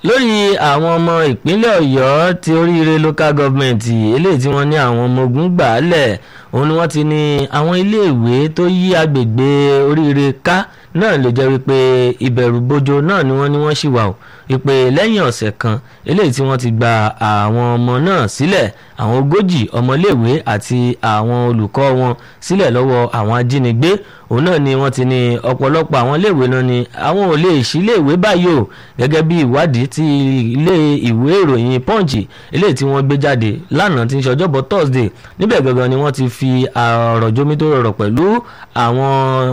lórí àwọn ọmọ ìpínlẹ̀ ọ̀yọ́ ti oríire local government eléyìí tí wọ́n ní àwọn ọmọ ogun gbà á lẹ̀ òun ni wọ́n ti ní àwọn iléèwé tó yí agbègbè oríire ká náà ló jẹ́ wípé ìbẹ̀rù bojo náà ni wọ́n ní wọ́n ṣì wà ó wípé lẹ́yìn ọ̀sẹ̀ kan eléyìí tí wọ́n ti gba àwọn ọmọ náà sílẹ̀ àwọn ogójì ọmọléèwé àti àwọn olùkọ́ wọn sílẹ̀ lọ́wọ́ àwọn ajínigbé òun náà ni wọ́n ti ní ọ̀pọ̀lọpọ̀ àwọn iléèwé náà ni àwọn ò lè ṣí iléèwé báyìí o gẹ́gẹ́ bí ìwádìí tí ilé ìwé ìròyìn punch eléyìí tí wọ́n gbé jáde lánàá tí ń ṣe ọjọ́bọ̀ thursday níbẹ̀ gangan ni wọ́n ti fi ọ̀rọ̀ jómi tó rọrọ̀ pẹ̀lú àwọn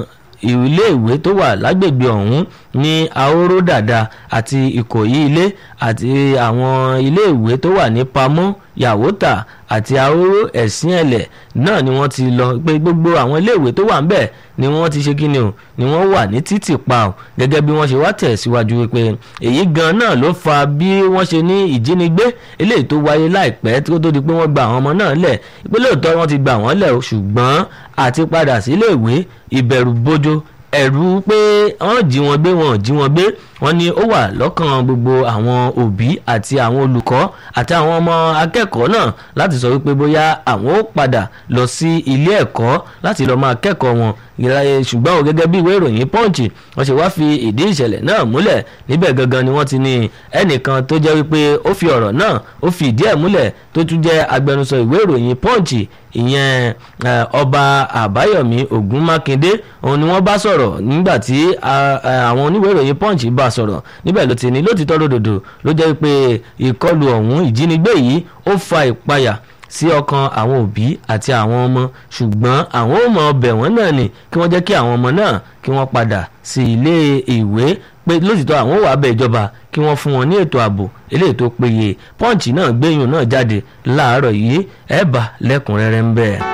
iléèwé tó wà lágbègbè ọ̀hún ní ahoro dàda àti ìkòyí ilé àti àwọn iléèwé tó wà ní pamọ́ yàwótà àti ahoro ẹ̀sìn ẹ̀lẹ̀ náà ni wọ́n ti lọ pé gbogbo àwọn iléèwé tó wà ńbẹ̀ ni wọ́n ti ṣe kíni o ni wọ́n wà ní títì pa o gẹ́gẹ́ bí wọ́n ṣe wá tẹ̀síwájú wípé èyí gan náà ló fa bí wọ́n ṣe ní ìjínigbé eléyìí tó wáyé láìpẹ́ tó tó di pé wọ́n gba àwọn ọmọ náà lẹ̀ ìpínlẹ̀ òótọ́ wọ́n ti gbà wọ́n lẹ̀ ṣùgbọ́n àti padà síléèwé ìbẹ̀rù bojo ẹ̀rù pé wọ́n jí wọn gbé wọn jí wọn gbé wọ́n ní ó wà lọ́kàn gbogbo àwọn òbí àti àwọn olùkọ́ àti àwọn ọmọ akẹ́kọ̀ọ́ náà láti sọ wípé bóyá àwọn ó padà lọ sí ilé ẹ̀kọ́ láti lọ́ọ́ máa kẹ́kọ̀ọ́ wọn ṣùgbọ́n o gẹ́gẹ́ bí ìwé ìròyìn punch wọ́n ṣe wá fi ìdí ìṣẹ̀lẹ̀ náà múlẹ̀ níbẹ̀ gangan ni wọ́n ti ní ẹnìkan tó jẹ́ wípé ó fi ọ̀rọ̀ náà ó fi ìdí ẹ̀ múlẹ̀ tó tún jẹ́ agbẹnusọ ìwé ìròyìn punch ìyẹn ọba àbáyọ̀mí ògún mákindé òun ni wọ́n bá sọ̀rọ̀ nígbà tí àwọn oníwèé ìròyìn punch bá sọ̀rọ̀ níbẹ̀ ló ti ní lótìtọ́ lódòdó ló jẹ́ pé ìkọlù ọ̀hún ìjínigbé yìí ó fa ìpayà sí ọkàn àwọn òbí àti àwọn ọmọ ṣùgbọ́n àwọn ò mọ ọbẹ̀ wọn náà ni kí wọ́n jẹ́ kí àwọn ọmọ náà kí wọ́n padà sí ilé ìwé pé lótìtọ́ àwọn ò wá bẹ̀ ìjọba kí wọ́n fún wọn ní ètò ààbò eléyìí tó péye pọ́ǹchì náà gbẹ̀yìn náà jáde láàárọ̀ yìí ẹ̀ bá lẹ́kùnrẹ́rẹ́ ń bẹ́ẹ̀.